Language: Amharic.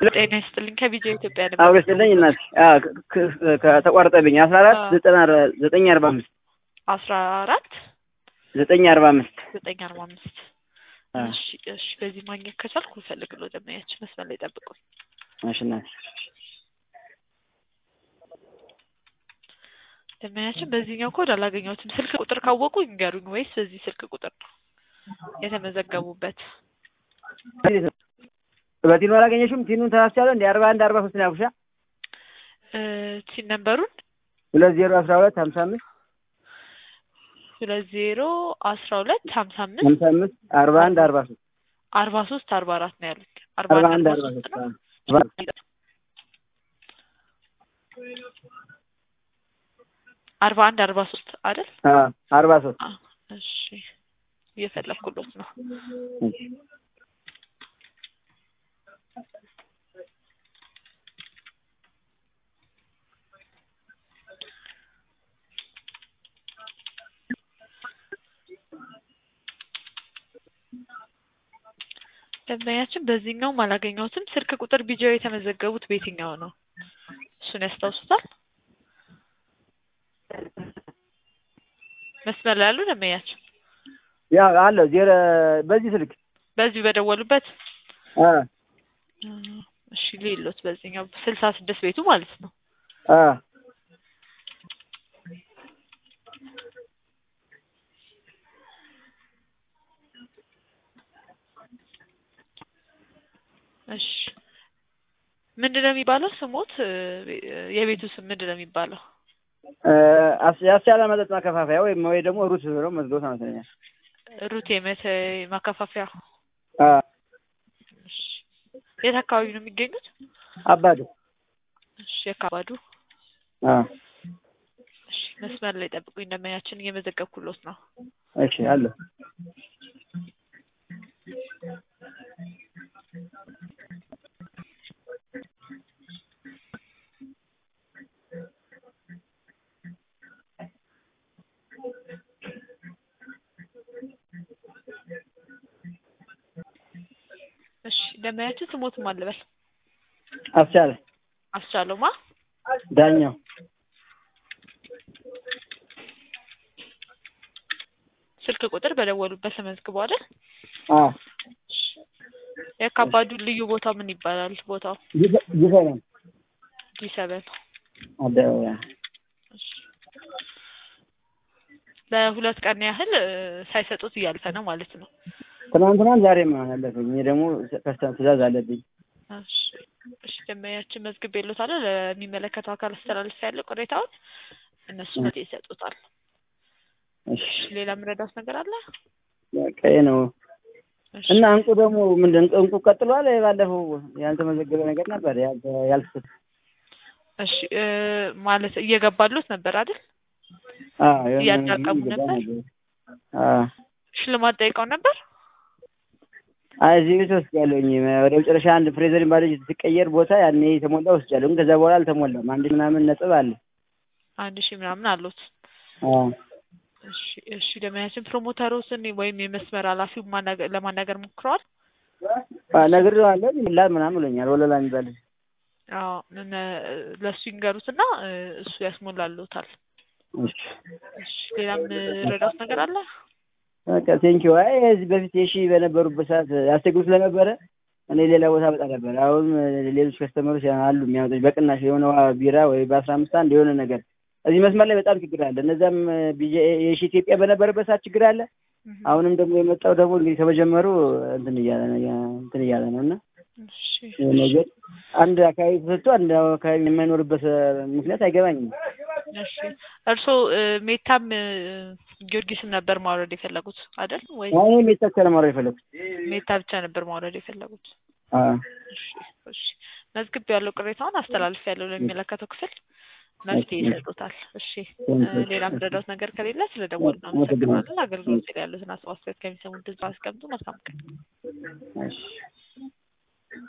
ጤና ይስጥልኝ ከቢጃ ኢትዮጵያ ነበር። አብሮ ይስጥልኝ እናት ከተቋረጠብኝ አስራ አራት ዘጠና ዘጠኝ አርባ አምስት አስራ አራት ዘጠኝ አርባ አምስት ዘጠኝ አርባ አምስት እሺ እሺ በዚህ ማግኘት ከቻልኩ እፈልግልዎ ደመያችን መስመር ላይ ጠብቁኝ። እሺ እናት ደመያችን በዚህኛው ኮድ አላገኘሁትም። ስልክ ቁጥር ካወቁ ይንገሩኝ፣ ወይስ በዚህ ስልክ ቁጥር ነው የተመዘገቡበት? በቲኑ አላገኘሽም? ቲኑን ተሳስቻለሁ እንደ አርባ አንድ አርባ ሶስት ነው ያልኩሻ። ቲን ነንበሩን ሁለት ዜሮ አስራ ሁለት ሀምሳ አምስት ሁለት ዜሮ አስራ ሁለት ሀምሳ አምስት ሀምሳ አምስት አርባ አንድ አርባ ሶስት አርባ ሶስት አርባ አራት ነው ያሉት። አርባ አርባ አንድ አንድ አርባ አርባ ሶስት ሶስት ነው። አርባ አንድ አርባ ሶስት አይደል? አርባ ሶስት አ- እሺ እየፈለኩሎት ነው። ደንበኛችን በዚህኛውም አላገኘሁትም። ስልክ ቁጥር ቢጃው የተመዘገቡት በየትኛው ነው? እሱን ያስታውሱታል? መስመር ላይ ያሉ ደንበኛችን ያ አለው ዜሮ በዚህ ስልክ በዚሁ በደወሉበት አ እሺ ሌሎት በዚህኛው ስልሳ ስድስት ቤቱ ማለት ነው። አ እሺ ምንድን ነው የሚባለው ስሞት? የቤቱ ስም ምንድን ነው የሚባለው? አስ- ያስቻለ መጠጥ ማከፋፈያ ወይም ወይ ደግሞ ሩት ብለው መዝገቡት አመሰለኛል። ሩት የመተ ማከፋፈያ። አ እሺ የት አካባቢ ነው የሚገኙት? አባዶ እሺ የካባዱ። አ እሺ መስመር ላይ ጠብቁኝ፣ ደንበኛችን እየመዘገብኩሎት ነው። እሺ አለ እሺ ደንበኛችን ስሞትም አልበል አስቻለ አስቻለውማ ዳኛው ስልክ ቁጥር በደወሉበት ተመዝግቦ አይደል? አ የካባዱ ልዩ ቦታው ምን ይባላል? ቦታው ይፈናል ዲሰበን አደባባይ ለሁለት ቀን ያህል እ፣ ሳይሰጡት እያለፈ ነው ማለት ነው። ትናንትናም ዛሬም አለፈኝ። እኔ ደግሞ ከስተም ትእዛዝ አለብኝ። እሺ እሺ ደንበኛችን መዝግቤልዎታል። ለሚመለከተው አካል አስተላልፍ ያለው ቅሬታውን እነሱ መፍትሄ ይሰጡታል። እሺ ሌላ የምረዳውት ነገር አለ? በቃ ይሄ ነው። እሺ እና እንቁ ደግሞ ምንድን እንቁ ቀጥሏል። ባለፈው ያልተመዘገበ ነገር ነበር ያልተ- ያልተሰጠ እሺ እ፣ ማለት እየገባሉት ነበር አይደል? አዎ የሆነ እያዳቀሙ ነገር ነበር? አዎ ሽልማት ጠይቀው ነበር? አይ እዚህ ቤት ወስጃለሁኝ። ወደ መጨረሻ አንድ ፍሬዘር ባለጅ ስትቀየር ቦታ ያኔ የተሞላ ወስጃለሁ። ግን ከዛ በኋላ አልተሞላም። አንድ ምናምን ነጥብ አለ። አንድ ሺህ ምናምን አሉት። አዎ እሺ እሺ ደንበኛችን ፕሮሞተሮስን ወይም የመስመር ኃላፊው ማናገ- ለማናገር ሞክረዋል? ነግሬዋለሁ። ይላል ምናምን ብሎኛል። ወለላ የሚባል ልጅ። አዎ ምን ለእሱ ይንገሩትና እ፣ እሱ ያስሞላልዎታል። እሺ እሺ ሌላም ረዳት ነገር አለ? በቃ ቴንኪው። አይ እዚህ በፊት የሺ በነበሩበት ሰዓት ያስቸግሩ ስለነበረ እኔ ሌላ ቦታ በጣ ነበር። አሁን ሌሎች ከስተመሮች አሉ የሚያመጡኝ በቅናሽ የሆነ ውሃ ቢራ ወይ በአስራ አምስት አንድ የሆነ ነገር እዚህ መስመር ላይ በጣም ችግር አለ። እነዛም ቢጄ የሺ ኢትዮጵያ በነበረበት ሰዓት ችግር አለ። አሁንም ደግሞ የመጣው ደግሞ እንግዲህ ከመጀመሩ እንትን እያለ ነው እንትን እያለ ነው እና እሺ ይሄ ነገር አንድ አካባቢ ተሰጥቶ አንድ አካባቢ የማይኖርበት ምክንያት አይገባኝም። እሺ እርስዎ እ፣ ሜታም እ፣ ጊዮርጊስም ነበር ማውረድ የፈለጉት አይደል? ወይ አሁን የሚታከለ ማድረግ የፈለኩት ሜታ ብቻ ነበር ማውረድ የፈለጉት? አዎ እሺ እሺ መዝግብ ያለው ቅሬታውን አስተላልፍ ያለው ለሚመለከተው ክፍል መፍትሄ ይሰጡታል። እሺ እ፣ ሌላ ምረዳት ነገር ከሌለ ስለ ደወሉ አመሰግናለን። አገልግሎት ላይ ያሉትን አስተያየት ከሚሰሙት ድምፅ አስቀምጡ። መልካም ቀን። እሺ